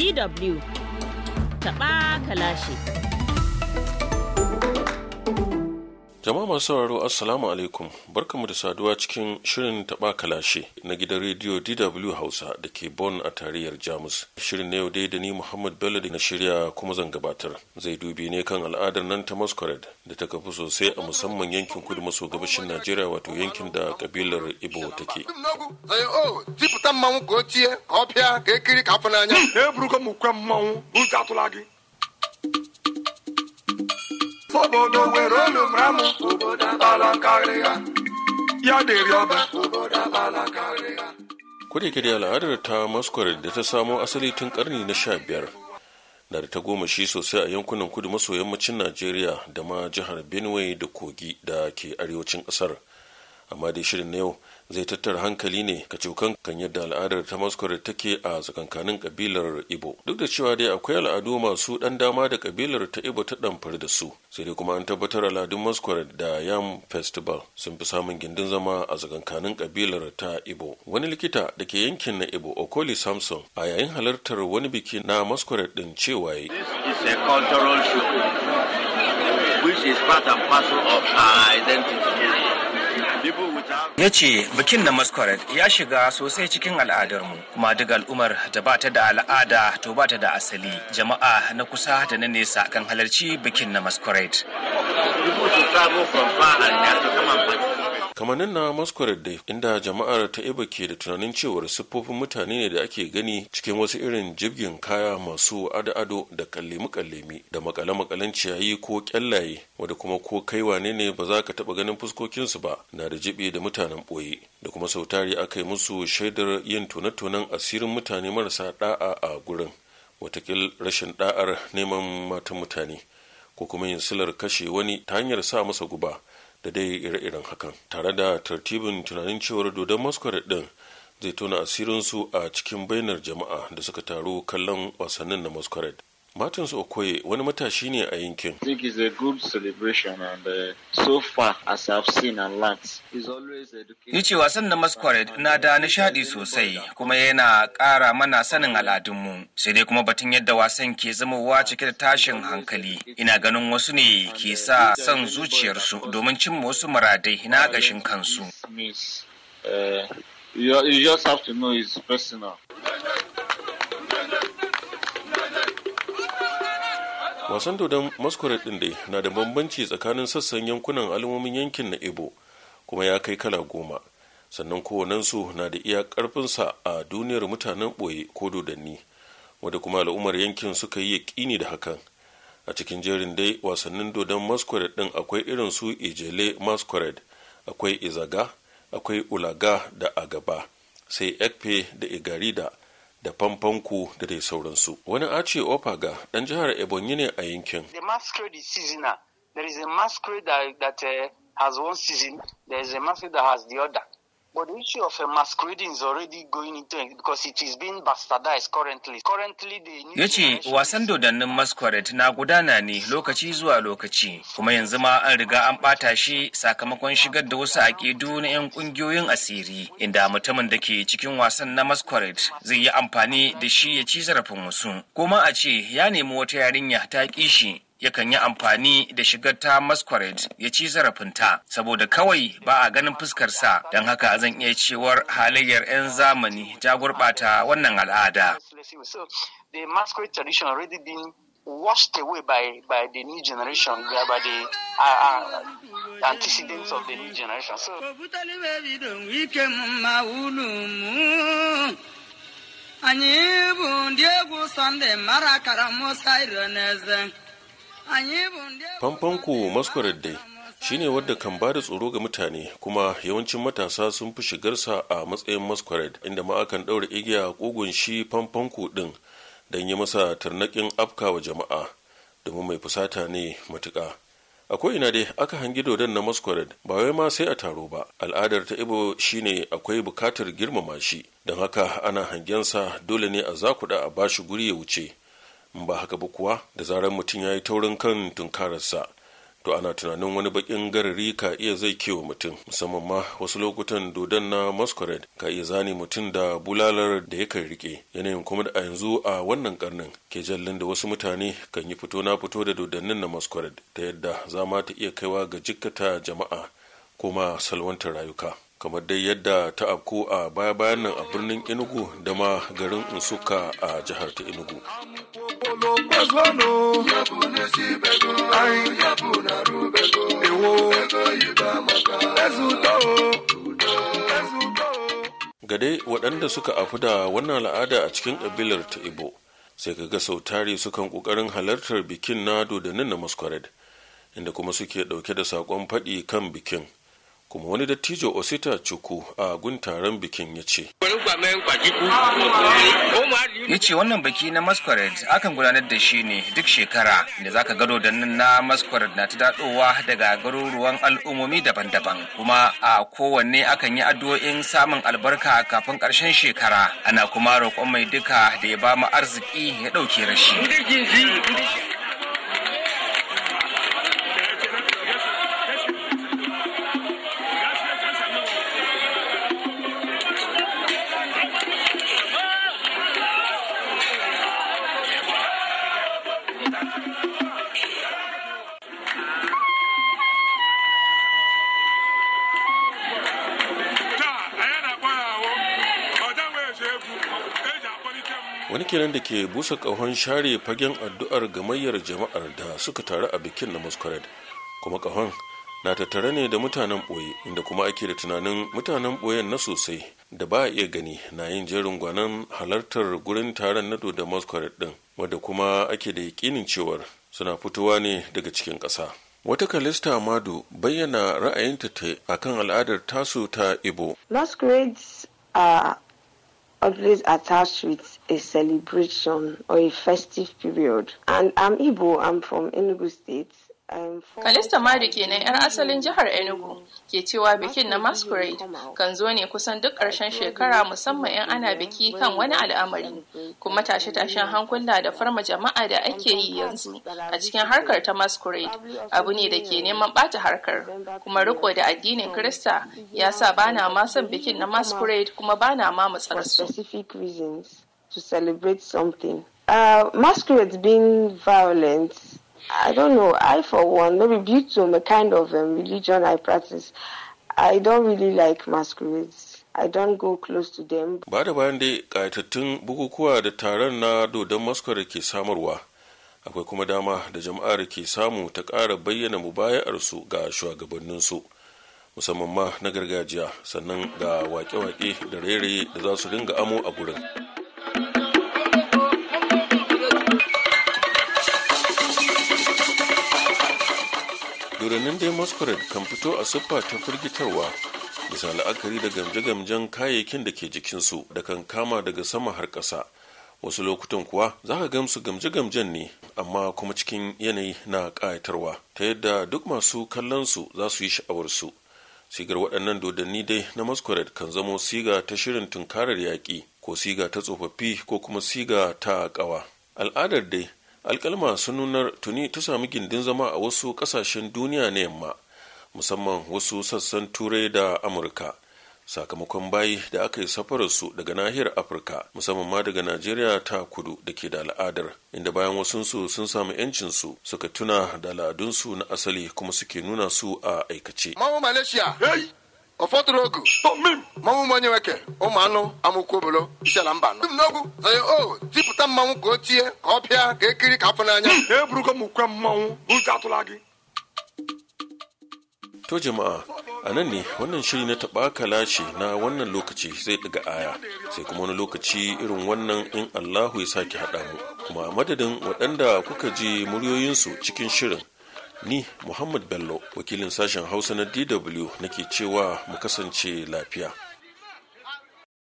DW taɓa kalashi. Jama'a masu sauraro Assalamu alaikum barkamu da saduwa cikin shirin taɓa kalashe na gidan rediyo DW Hausa da ke Bonn a tarayyar Jamus. Shirin na yau dai da ni Muhammad Bello da na shirya kuma zan gabatar. Zai dubi ne kan al'adar nan ta Masquerade da ta kafi sosai a musamman yankin kudu maso gabashin Najeriya wato yankin da kabilar Igbo take. tipụta mmanwụ ka o tie ka ọ pịa ka ekiri ka afọ n'anya eburugo m ukwe mmanwụ uche atụla gị obodo were olu mara m obodo abala karịa ya dịrị ọba obodo abala karịa Kodayake da al'adar ta Masquerade da ta samo asali tun karni na sha biyar na da ta goma shi sosai a yankunan kudu maso yammacin Najeriya da ma jihar Benue da Kogi da ke arewacin ƙasar. Amma dai shirin na yau zai tattara hankali ne ka cokan kan yadda al'adar ta Masquerade take a tsakankanin kabilar Ibo. Duk da cewa dai akwai al'adu masu ɗan dama da kabilar ta Ibo ta ɗamfari da su. Sai dai kuma an tabbatar al'adun Masquerade da Yam Festival sun fi samun gindin zama a tsakankanin kabilar ta Ibo. Wani likita da ke yankin na Ibo Okoli Samson a yayin halartar wani biki na Masquerade din cewa yayi This is a cultural show which is part and parcel of our identity. People without ya ce bikin na masquerade ya shiga sosai cikin al'adarmu kuma duk al'ummar da ba ta da al'ada to ba ta da asali jama'a na kusa da na nesa kan halarci bikin na masquerade people to travel from far and near to come and participate. kamannin na masquerade dai inda jama'ar ta iba ke da tunanin cewar siffofin mutane ne da ake gani cikin wasu irin jibgin kaya masu ado-ado da kallemi-kallemi da makale-makalen ciyayi ko kyallaye wadda kuma ko kai wane ne ba za ka taba ganin fuskokinsu ba na da jibi da mutanen ɓoye da kuma sautari aka yi musu shaidar yin tone-tonen asirin mutane marasa da'a a gurin watakil rashin da'ar neman matan mutane ko kuma yin silar kashe wani ta hanyar sa masa guba da dai ire-iren hakan tare da tartibin tunanin cewar dodon masquerade din zai tona asirinsu a cikin bainar jama'a da suka taru kallon wasannin na masquerade martins okoye wani matashi ne a yankin I think it's a good celebration, and uh, so far, as I've seen and learnt, it's always educating. ya ce wasan na masquerade na da nishadi sosai kuma yana ƙara mana sanin al'adunmu sai dai kuma batun yadda wasan ke zamowa cike da tashin hankali ina ganin wasu ne ke sa son zuciyarsu domin cimma wasu muradai na ƙashin kansu Miss, uh, you, you just have to know it's personal. wasan dodon masquerade din dai na da bambanci tsakanin sassan yankunan al'ummomin yankin na ibo kuma ya kai kala goma sannan kowannensu na da iya karfinsa a duniyar mutanen ɓoye ko dodanni wadda kuma al'ummar yankin suka yi yaƙini da hakan a cikin jerin dai wasannin dodon masquerade din akwai irin su ijele masquerade akwai izaga akwai ulaga da agaba sai ekpe da igarida da famfanku da dai sauransu wani ace opaga dan jihar ebonyi ne a yankin the masquerade is seasonal. There is a masquerade that, that uh, has one season, there is a masquerade that has the other. But the issue of uh, masquerading is already going into it because it is being bastardized currently. Currently, the new ya ce generation wasan is- dodannin masquerade na gudana ne lokaci zuwa lokaci kuma yanzu ma an riga an ɓata shi sakamakon shigar da wasu aƙidu na 'yan ƙungiyoyin asiri inda mutumin da ke cikin wasan na masquerade zai yi amfani da shi ya ci zarafin wasu kuma a ce ya nemi wata yarinya ta ƙi shi yakan yi amfani da shigar ta masquerade ya ci zarafinta saboda kawai ba a ganin fuskarsa don haka zan iya cewar halayyar 'yan zamani ta gurɓata wannan al'ada So the masquerade tradition already been washed away by, by the new generation, by by the uh, uh, antecedents of the new generation. So anyị bụ ndị egwu sọnde mara akara musa ironeze anyị bụ ndị egwu famfanku masquerade dai shine wadda kan ba da tsoro ga mutane kuma yawancin matasa sun fi shigarsa a matsayin masquerade inda ma akan ɗaura igiya a ƙugun shi famfanku ɗin don yi masa tarnaƙin afka wa jama'a domin mai fusata ne matuƙa a ko'ina dai aka hangi dodon na masquerade ba wai ma sai a taro ba al'adar ta ibo shine akwai bukatar girmama shi don haka ana hangensa dole ne a zakuɗa a bashi guri ya wuce in ba haka ba kuwa da zarar mutum ya yi taurin kan tunkararsa to ana tunanin wani bakin garari ka iya zai kewa mutum musamman ma wasu lokutan dodon na masquerade ka iya zane mutum da bulalar da yakan rike yanayin kuma da a yanzu a wannan karnin ke jallin da wasu mutane kan yi fito na fito da dodannin na masquerade ta yadda za ma ta iya kaiwa ga jikkata jama'a kuma salwantar rayuka kamar dai yadda ta afku a baya bayan nan a birnin enugu da ma garin nsuka a jihar ta enugu ga dai waɗanda suka afu da wannan al'ada a cikin ƙabilar ta ibo sai ka ga sau tari sukan ƙoƙarin halartar bikin na dodannin na masquerade inda kuma suke ɗauke da saƙon faɗi kan bikin kuma wani dattijo osita cuku a gun taron bikin ya ce ya ce wannan biki na masquerade akan gudanar da shi ne duk shekara da zaka gado da nan na masquerade na ta daɗowa daga garuruwan al'ummomi daban-daban kuma a kowanne akan yi addu'o'in samun albarka kafin ƙarshen shekara ana kuma roƙon mai duka da ya ba mu arziki ya ɗauke rashi wani kenan da ke busa ƙahon share fagen addu'ar gamayyar jama'ar da suka taru a bikin na masquerade kuma ƙahon na tattare ne da mutanen ɓoye inda kuma ake da tunanin mutanen ɓoyen na sosai da ba a iya gani na yin jerin gwanon halartar gurin taron na da masquerade ɗin wadda kuma ake da yakinin cewar suna fitowa ne daga cikin ƙasa wata kalista madu bayyana ra'ayinta ta akan al'adar tasu ta ibo masquerades are always attached with a celebration or a festive period. And I'm Igbo, I'm from Enugu State. Kalista Madu kenan 'yar asalin jihar Enugu ke cewa bikin na Masquerade kan zo ne kusan duk ƙarshen shekara musamman 'yan ana biki kan wani al'amari kuma tashe-tashen hankula da farma jama'a da ake yi yanzu a cikin harkar ta Masquerade abu ne da ke neman ɓata harkar kuma riko da addinin Kirista ya sa bana ma son bikin na Masquerade kuma bana ma matsarsu. to celebrate something. Uh, masquerades being violent I don't know. I, for one, maybe due to the kind of um, religion I practice, I don't really like masquerades. I don't go close to them. Ba da bayan dai ƙayatattun bukukuwa da taron na dodon masquerade ke samarwa, akwai kuma dama da jama'ar ke samu ta ƙara bayyana mubaya'arsu ga shugabanninsu. musamman ma na gargajiya sannan ga wake-wake da rairaye da za su dinga amo a gurin. dodannin dai masquerade kan fito a siffa ta firgitarwa bisa la'akari da gamje-gamjen kayayyakin da ke jikinsu da kan kama daga sama har ƙasa wasu lokutan kuwa za ka gamsu gamje-gamjen ne amma kuma cikin yanayi na ƙayatarwa ta yadda duk masu kallonsu za su yi sha'awarsu sigar waɗannan dodanni dai na masquerade kan zamo siga ta shirin tunkarar yaƙi ko siga ta tsofaffi ko kuma siga ta ƙawa al'adar dai alkalma sun nunar tuni ta sami gindin zama a wasu kasashen duniya na yamma musamman wasu sassan turai da amurka sakamakon bayi da aka yi safararsu daga nahiyar afirka musamman ma daga najeriya ta kudu da ke da al'adar inda bayan wasunsu sun samu yancinsu suka tuna da al'adunsu na asali kuma suke nuna su a aikace mmanwụ malaysia ụfọdụ ogu mmanwụ m onye nweke ụmụ anụ amụkwu obolo isiala mba nọ dum n'ogwu zaye o tipụta mmanwụ ka o tie ka ọ pịa ka ekiri ka afọ n'anya eburugo m ukwe mmanwụ ụjọ atụla gị to jama'a a nan ne wannan shiri na taɓa kalashi na wannan lokaci zai ɗiga aya sai kuma wani lokaci irin wannan in allahu ya sake haɗa mu kuma a madadin waɗanda kuka ji muryoyinsu cikin shirin ni muhammad bello wakilin sashen hausa na dw nake cewa mu kasance lafiya